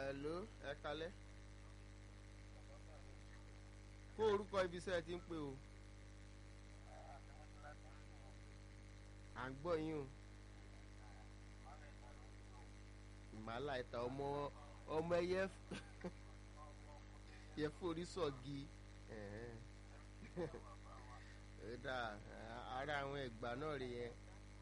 Hello, ẹ kalẹ́. Kó orúkọ ibi iṣẹ́ ẹ ti ń pè o. À ń gbọ́ yín o. Ìmàlà ìta ọmọ ọmọ ẹyẹ yẹ forí sọ̀gi. Ó dà ara àwọn ẹ̀gbà náà rí yẹn.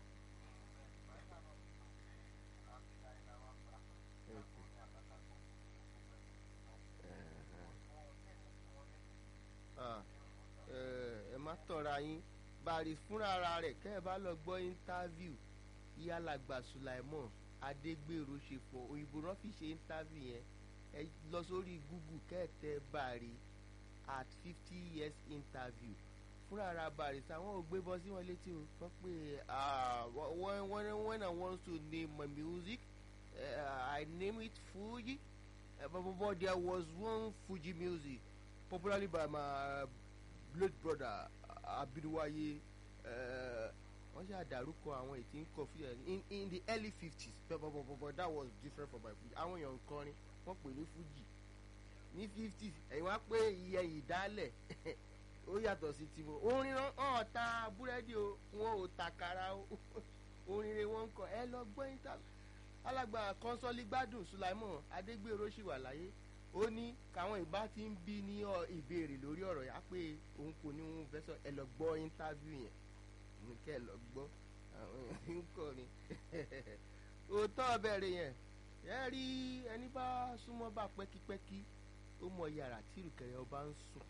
ẹ má tọ̀ra yín bàrí fúnra ara rẹ̀ kẹ́ ẹ bá lọ gbọ́ íńtávíù ìyálàgbà sulaimon adégbèrò ṣe fọ òyìnbó náà fi ṣe íńtávíù yẹn ẹ lọ sórí google kẹ́ẹ̀tẹ́ bàrí at fifty years interview fúnra ara bàrí sáwọn ò gbé bọ́ sí wọn létí o wọ́n pé when when when I want to name my music uh, I name it Fuji uh, but, but there was one Fuji music popularly by my late brother abiruwaye wọ́n ṣe àdàrúkọ àwọn ètí ń kọ fújì in in the early fifties but but but but that was different from my fuji àwọn èèyàn kọrin wọ́n pè ní fújì ní fifties ẹ̀yin wá pé iye ìdálẹ̀ ó yàtọ̀ sí tiwọn orin hàn ta búrẹ́dì o wọn ò takara o orin rẹ̀ wọ́n ń kọ ẹ lọ gbọ́ yín alàgbà kọ́nsọ́lì gbádùn sulaimon adégbèrò ṣì wà láyé ó ní káwọn ìbá ti ń bí ní ìbéèrè lórí ọ̀rọ̀ yá pé òun kò ní òun fẹ́ sọ ẹ lọ gbọ́ íńtábíù yẹn ní kẹ́ ẹ lọ gbọ́ àwọn èèyàn ń kọ́ ni òótọ́ bẹ̀rẹ̀ yẹn ẹ rí ẹni bá súnmọ́ bá pẹ́kípẹ́kí ó mọ yàrá tí ìrùkẹ̀rẹ̀ ọba ń sùn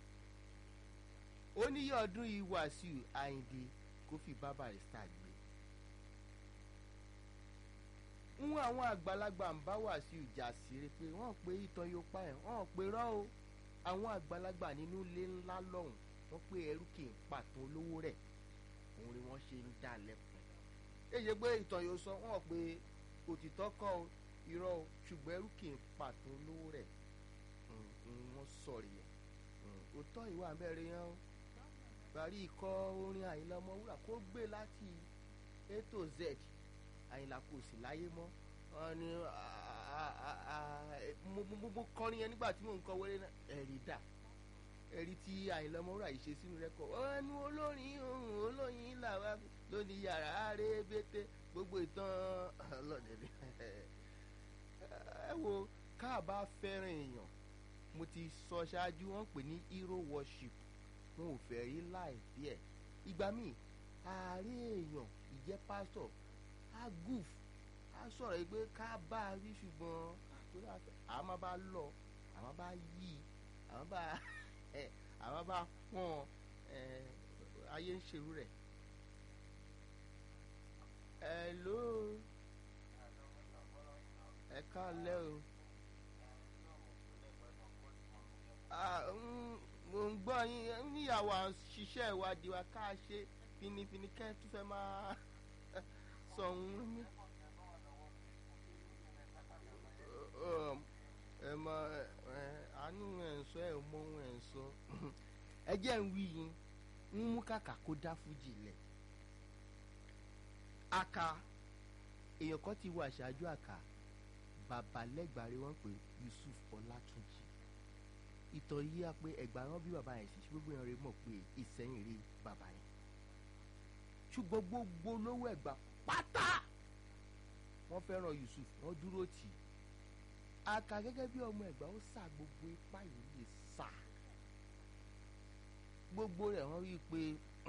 ó níyẹ ọdún yìí wàásù àyìndé kó fi bá barista gbé ń àwọn àgbàlagbà ń bá wàásù ìjà síre pé wọ́n pe ìtàn yóò pa ẹ̀ wọ́n pe rọ́ o àwọn àgbàlagbà nínú ilé ńlá lọ́hùn wọ́n pe ẹrú kì í pàtó olówó rẹ̀ òun ni wọ́n ṣe ń dá lẹ́kùn. èyí pé ìtàn yóò sọ wọ́n pe òtítọ́ kọ́ o irọ́ o ṣùgbọ́n ẹrú kì í pàtó olówó rẹ̀ wọ́n sọ̀rọ̀ yẹn òótọ́ ìwà mẹ́rin yẹn o parí ikọ̀ orin àyìnlá ọmọwúrà kó gbé láti a to z àyìnlá kò sí láyé mọ́ wọn ni mo kọrin yẹn nígbà tí mò ń kọ wẹ́rẹ́ náà ẹ̀rí dà ẹ̀rí tí àyìnlá ọmọwúrà yìí ṣe sínú rẹ́kọ̀ ẹnu olórin ohun olóyin làwa lónìí yàrá rébété gbogbo ìtàn ọlọ́dẹ̀dẹ̀ ẹ wo káàbá fẹ́ràn èèyàn mo ti sọ ṣáájú wọn pè ní hero worship wọn ò fẹ́ rí láì bí ẹ̀ ìgbà míì ààrẹ èèyàn ìjẹ́ pásítọ̀ á gùf á sọ̀rọ̀ pé ká bá a rí ṣùgbọ́n àtúrò àfẹ́ àwọn máa bá lọ àwọn bá yí àwọn bá àwọn bá pọ́n ayé ń ṣerú rẹ̀. hello ẹ káalẹ́ o mo ń gbọ́ yín níyàwó ṣiṣẹ́ ìwádìí wa ká ṣe finifini kẹ́ tún fẹ́ máa sọ ohun mi. ẹ mọ àánú ẹ̀ ń sọ ẹ̀ mọ ohun ẹ̀ ń sọ ẹ jẹ́ ń wí yín ń mú kàkà kó dá fújì lẹ̀. aka èèyàn kan ti wọ àṣáájú àkà bàbá lẹ́gbàá wọn pé Yusuf Ọlátúnjì ìtàn yìí á pé ẹgbà rán bí bàbá yẹn sì ṣe gbogbo yẹn rẹ mọ̀ pé ìsẹ́yìn rí bàbá yẹn ṣùgbọ́n gbogbo olówó ẹ̀gbà pátá wọ́n fẹ́ràn Yusuf wọ́n dúró tì í aka gẹ́gẹ́ bí ọmọ ẹ̀gbà ó sà gbogbo ipá yìí lè sà gbogbo rẹ̀ wọ́n rí i pé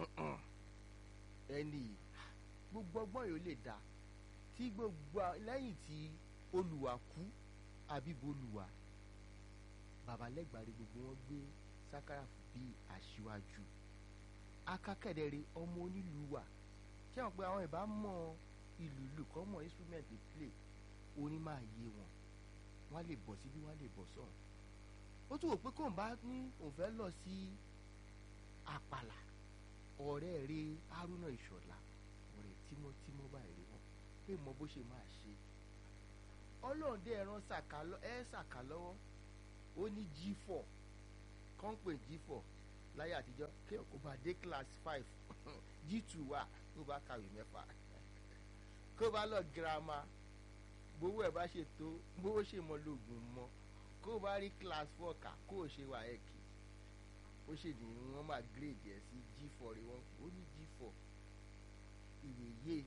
ẹni gbogbo ọgbọ́n yìí ó lè dá tí gbogbo lẹ́yìn tí olùwà kú àbí bolùwà babalẹ́gbàre gbogbo wọn gbé sákàràfù bí aṣíwájú akákẹ́dẹ̀rẹ̀ ọmọ onílùú wa ṣé wọn pé àwọn ìbá mọ ìlú ìlú kan mọ instrument dey play orin máa yé wọn wọn lè bọ̀ síbí wọn lè bọ̀ sọ̀rọ̀ ó tún wò pé kóun bá ní òun fẹ́ lọ sí àpàlà ọ̀rẹ́ rẹ̀ Haruna Ìṣọ̀lá ọ̀rẹ́ tímọ́tímọ́ báyìí wọn pé mọ bó ṣe máa ṣe ọlọ́run dé ẹran ẹ̀ ṣàkà lọ́wọ́ ó ní g4 kàn pé g4 láyé àtijọ́ kéèyàn kó bá dé class five g2 wà tó bá kàwé mẹ́fà kó bá lọ girama gbowó ẹ̀ bá ṣe tó gbowó ṣe mọ lóògùn mọ kó o bá rí class four kà kó o ṣe wà ẹ̀kì ó ṣe ní wọ́n máa grade ẹ̀ sí g four rẹ̀ wọ́n ó ní g four ìwé yé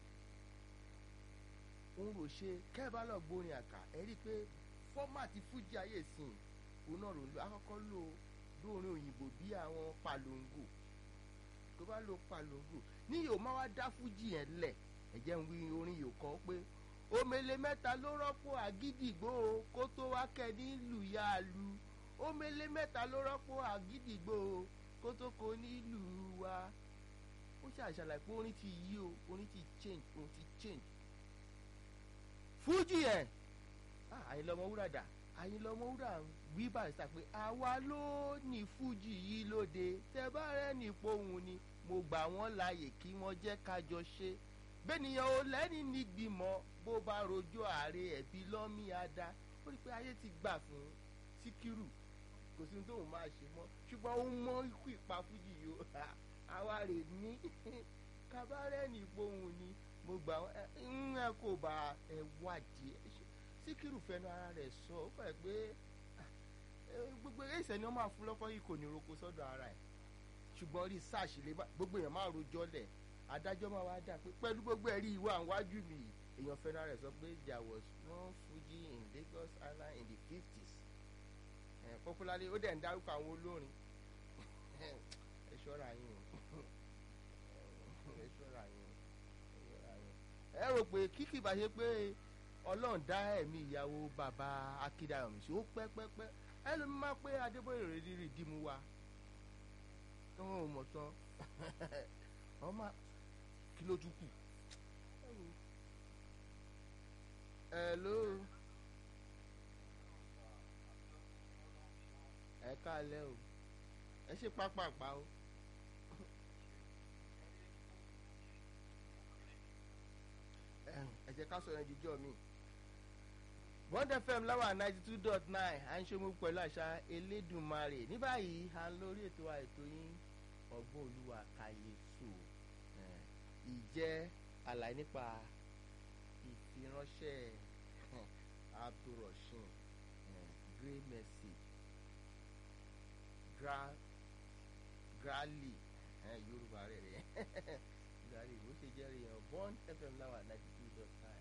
ń rò ṣe kẹ́ẹ̀bá lọ gbórin àkà ẹ̀ rí i pé fọ́màtì fújì ayé sìn òun náà ló ń lo akọ́kọ́ lò lórin òyìnbó bí àwọn palongo tó bá lo palongo ní yóò máa wá dá fújì yẹn lẹ̀ ẹ̀jẹ̀ ń wí orin yóò kọ́ pé omele mẹ́ta ló rọ́pò àgídìgbò kó tó wá kẹ́ ní lùyàlù omele mẹ́ta ló rọ́pò àgídìgbò kó tó kó nílùú wa ó ṣàṣàlàyé pé orin ti yí o orin ti change orin ti change fújì ẹ̀ àyìnlọ́mọ wúrà dà àyìnlọ́mọ wúrà wí bàrìsà pé àwa ló ní fújì yìí lóde tẹ bá rẹ ní pohùn ni mo gbà wọ́n láàyè kí wọ́n jẹ́ kájọ ṣe bẹ́ẹ̀nìyàn ò lẹ́ni nígbìmọ̀ bó bá rojọ́ ààrẹ ẹ̀bí lọ́mí ada ó rí i pé ayé ti gbà fún síkírù kò sí tóun máa ṣe mọ́ ṣùgbọ́n ó mọ ikú ìpa fújì yìí ó àwa rè ní kábàárẹ̀ ní pohùn ni mo gbà ń ẹ kò bá ẹ wádìí síkírù fẹnu ara rẹ̀ sọ ó fẹ́ pé gbogbo ẹsẹ̀ ni wọ́n máa fún lọ́kọ́ yìí kò ní roko sọ́dọ̀ ara ẹ̀ ṣùgbọ́n research lè má gbogbo èèyàn máa rojọ́ lẹ̀ adájọ́ máa wá dà pé pẹ̀lú gbogbo ẹ̀rí ìwà àwájú mi èèyàn fẹnu ara rẹ̀ sọ pé there was one Fuji in Lagos Island in the fifties popularly ó dẹ̀ ń dárúkọ àwọn olórin ẹ ṣọ́ra yín o ẹ ṣọ́ra yín o ẹ rò pé kíkì bá ṣe pé ọlọ́run dá ẹ̀mí ìyàwó bàbá akíndayọ̀mí sí ó pẹ́pẹ́pẹ́ ẹlòmí máa pé adébóyè rèé rí dìmú wa tó wọn ò mọ̀ tán ọmọ kí ló tún kù. hello ẹ káalẹ́ o ẹ ṣe pápápá o. ẹ jẹ́ ká sọ̀rọ̀ ìdíjọ́ mi. Bond FM láwà ninety two dot nine à ń ṣomú pẹ̀lú àṣà Elédùmarè ní báyìí à ń lórí ètò wa ètò yín ọgbọ́n olúwa kàyéfò ìjẹ́ àlàyé nípa ìfiránṣẹ́ abdulrasheed grey message gra grali yorùbá rẹ̀ rẹ̀ grali bó ṣe jẹ́ rí yan Bond FM láwà ninety two dot nine.